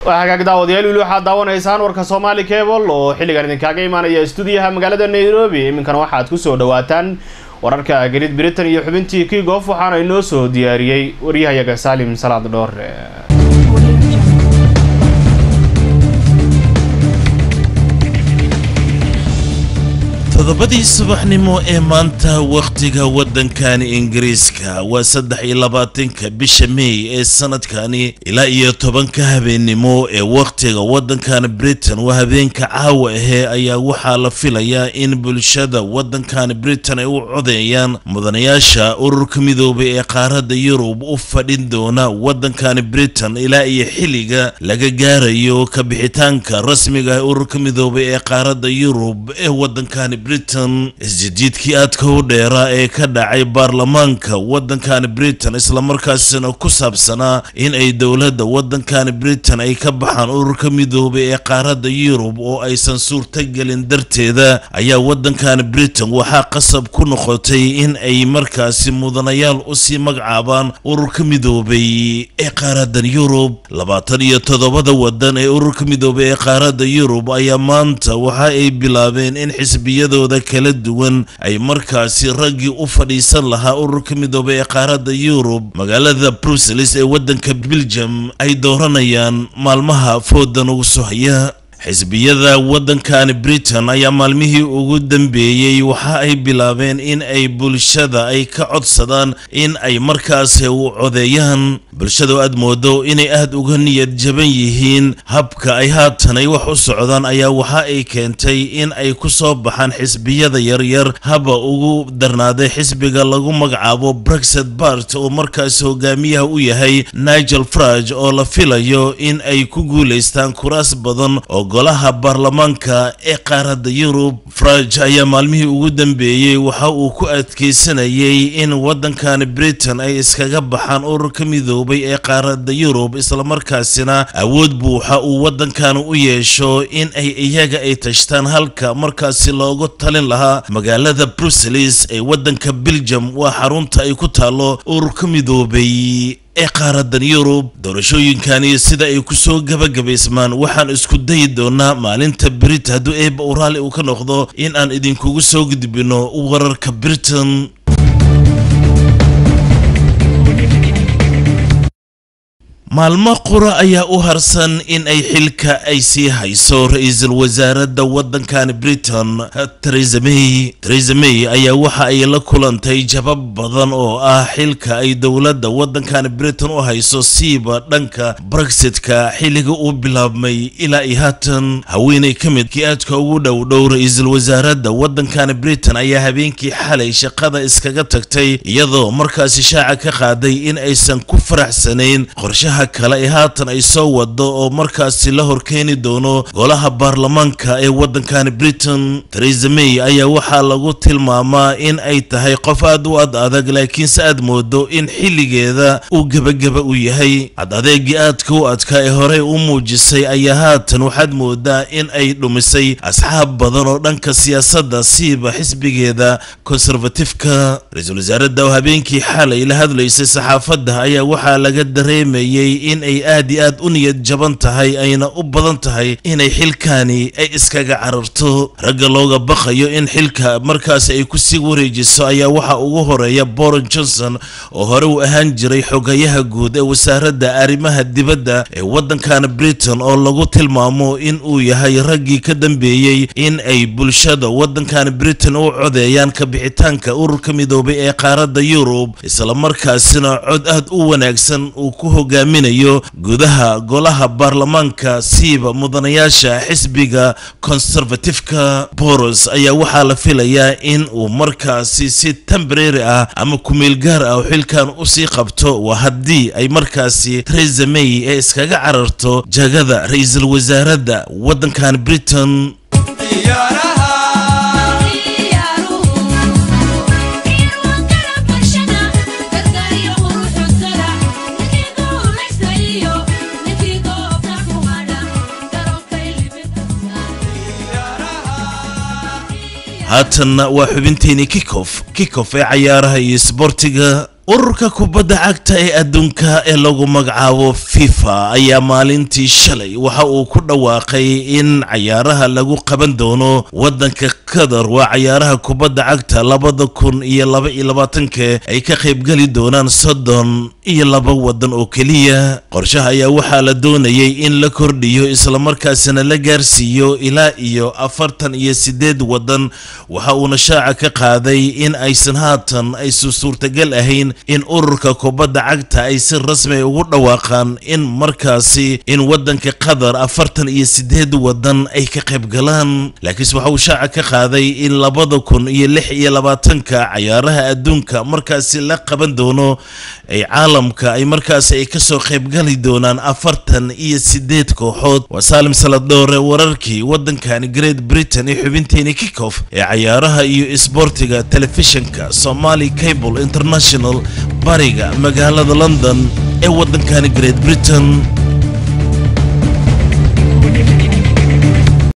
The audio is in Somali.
waa hagaag daawadayaal wili waxaad daawanaysaan warka soomaali cable oo xilligan idinkaaga imaanaya stuudiyaha magaalada nairobi iminkana waxaad kusoo dhawaataan wararka great britain iyo xubintii kigof waxaana inoo soo diyaariyey waryahayaga saalim salaad dhoore todobadii subaxnimo ee maanta wakhtiga waddankani ingiriiska waa saddex iyo labaatanka bisha mey ee sanadkani ilaa iyo tobanka habeennimo ee wakhtiga waddankani britain waa habeenka caawa ahee ayaa waxaa la filayaa in bulshada waddankani britain ay u codeeyaan mudanayaasha ururka midoobay ee qaaradda yurub u fadhin doona waddankani britain ilaa iyo xilliga laga gaarayo ka bixitaanka rasmiga ee ururka midoobay ee qaaradda yurub ee waddankani britain isjijiidkii aadka u dheeraa ee ka dhacay baarlamaanka waddankani britain islamarkaasina ku saabsanaa in ay dowladda waddankani britain ay ka baxaan ururka midoobay ee qaaradda yurub oo aysan suurtagelin darteeda ayaa waddankani britain waxaa qasab ku noqotay in ay markaasi mudanayaal usii magacaabaan ururka midoobay ee qaaradan yurub labaatan iyo toddobada waddan ee ururka midoobay ee qaaradda yurub ayaa maanta waxa ay bilaabeen in xisbiyada kala duwan ay markaasi raggii u fadhiisan lahaa ururka midoobay ee qaaradda yurub magaalada bruseles ee waddanka belgium ay dooranayaan maalmaha foodan ugu soo haya xisbiyada waddankani britain ayaa maalmihii ugu dambeeyey waxa ay bilaabeen in ay bulshada ay ka codsadaan in ay markaasi u codeeyaan bulshada aad moodo inay aada uga niyad jaban yihiin habka ay haatan ay wax u socdaan ayaa waxa ay keentay in ay ku soo baxaan xisbiyada yaryar haba ugu darnaaday xisbiga lagu magacaabo brexit bart oo markaasi hogaamiyaha u yahay nigel farage oo la filayo in ay ku guulaystaan kuraas badan oo golaha baarlamaanka ee qaaradda yurub farage ayaa maalmihii ugu dambeeyey waxa uu ku adkeysanayay in waddankani britain ay iskaga baxaan ururka midoobay ee qaaradda yurub islamarkaasina awood buuxa uu waddankani u yeesho in ay iyaga ay tashtaan halka markaasi loogu talin lahaa magaalada bruseles ee waddanka belgium waa xarunta ay ku taalo ururka midoobay ee qaaradan yurub doorashooyinkani sida ay ku soo gabagabaysmaan waxaan isku dayi doonaa maalinta brit hadduu eeba u raalli uu ka noqdo in aan idinkugu soo gudbino wararka britain maalmo qura ayaa u harsan in ay xilka ay sii hayso ra-iisul wasaaradda waddankani britain teresa may teresa may ayaa waxa ay la kulantay jabab badan oo ah xilka ay dowladda waddankani britain u hayso siiba dhanka brexitka xilliga uu bilaabmay ilaa iyo haatan haweenay ka mid kii aadka ugu dhow dhow ra-iisul wasaaradda waddankani britain ayaa habeenkii xalay shaqada iskaga tagtay iyadoo markaasi shaaca ka qaaday in aysan ku faraxsanayn qorshaha kale ee haatan ay soo wado oo markaasi la horkeeni doono golaha baarlamaanka ee waddankani britain teresa may ayaa waxaa lagu tilmaamaa in ay tahay qof aad u ad adag laakiinse aad moodo in xilligeeda uu gebageba u yahay ad adeegii aadka u adkaa ee horey u muujisay ayaa haatan waxaad moodaa in ay dhumisay asxaab badan oo dhanka siyaasadda siiba xisbigeeda konservatifka ra-iisul wasaaradda oo habeenkii xalay la hadlaysay saxaafadda ayaa waxaa laga dareemayay in ay aad iyo aad u niyad jaban tahay ayna u badan tahay inay xilkaani ay iskaga cararto ragga looga baqayo in xilka markaasi ay kusii wareejiso ayaa waxaa ugu horeeya boron johnson oo hore uu ahaan jiray xogayaha guud ee wasaaradda arrimaha dibadda ee waddankana britain oo lagu tilmaamo in uu yahay raggii ka dambeeyey in ay bulshada waddankani britain u codeeyaan ka bixitaanka ururka midoobay ee qaaradda yurub islamarkaasina cod aad u wanaagsan uu ku hogaaminayo gudaha golaha baarlamaanka siiba mudanayaasha xisbiga konservatifka boros ayaa waxaa la filayaa in uu markaasi si tembrary ah ama kumeel gaar ah xilkan usii qabto waa haddii ay markaasi teresa may ee iskaga cararto jagada ra-iisul wasaaradda waddankan britain haatanna waa xubinteeni kikof kikof ee cayaaraha iyo isboortiga ururka kubadda cagta ee adduunka ee lagu magacaabo fifa ayaa maalintii shalay waxa uu ku dhawaaqay in cayaaraha lagu qaban doono waddanka qatar waa cayaaraha kubadda cagta labada kun iyo laba iyo labaatanka ay ka qaybgeli doonaan soddon iyo laba waddan oo keliya qorshaha ayaa waxaa la doonayay in la kordhiyo islamarkaasina la gaarsiiyo ilaa iyo afartan iyo sideed waddan waxa uuna shaaca ka qaaday in aysan haatan aysan suurtagal ahayn in ururka kubadda cagta ay si rasmi ugu dhawaaqaan in markaasi in waddanka qatar afartan iyo sideed waddan ay ka qayb galaan laakiinse waxa uu shaaca ka qaaday in labada kun iyo lix iyo labaatanka cayaaraha adduunka markaasi la qaban doono ay caalamka ay markaasi ay kasoo qaybgali doonaan afartan iyo sideed kooxood waa saalim saladoore wararkii waddankani great britain ee xubinteeni kickoff ee cayaaraha iyo isboortiga telefishinka somali cable international bariga magaalada london ee waddankani great britain